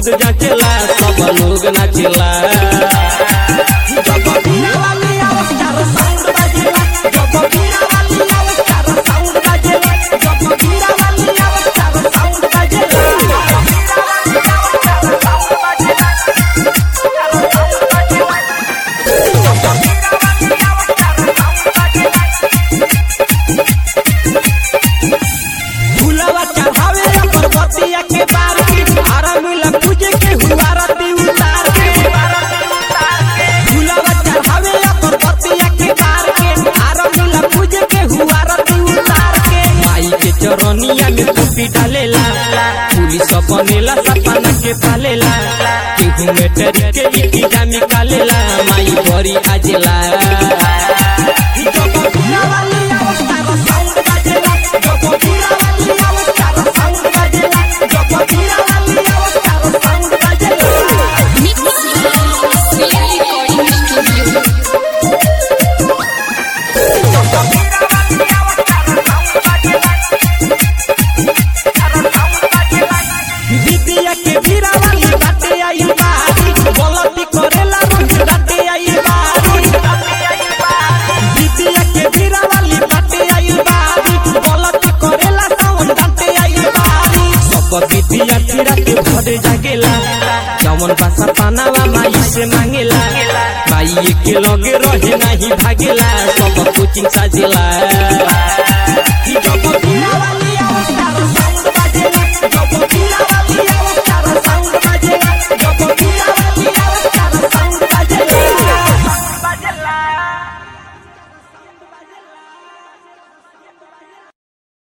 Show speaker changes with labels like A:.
A: जाचेला सब लोग नाचेला जब बीरा वाली आवाज चार साउंड बाजेला जब बीरा वाली आवाज चार साउंड बाजेला जब बीरा वाली आवाज चार साउंड बाजेला फूलवा चढ़ावे पर्वतिया के बार के हरा मिला पूजे के हुआ रती उतार के फूलवा चढ़ावे पर्वतिया के बार के हरा मिला पूजे के हुआ रती उतार के माई के चरनिया में टोपी डालेला पुलिस बनेला सपना के पालेला केहू में टेरी के इटिजा निकालेला माई बड़ी आजेला जब बीरा वाली आवाज तारा साउंड बाजेला जब बीरा वाली आवाज तारा साउंड बाजेला जब बीरा वाली आवाज तारा साउंड बाजेला
B: Mix Recording Studio.
A: दीदिया के भीरा वाली बाटे आई बारी गलती करेला रोज डाटे आई बारी दीदिया के भीरा वाली बाटे आई बारी गलती करेला सावन डाटे आई बारी सब दीदिया फिरा के भरे जागेला जवन बासा पानावा माई से मांगेला माई के लगे रहे नहीं भागेला सब कोचिंग साजेला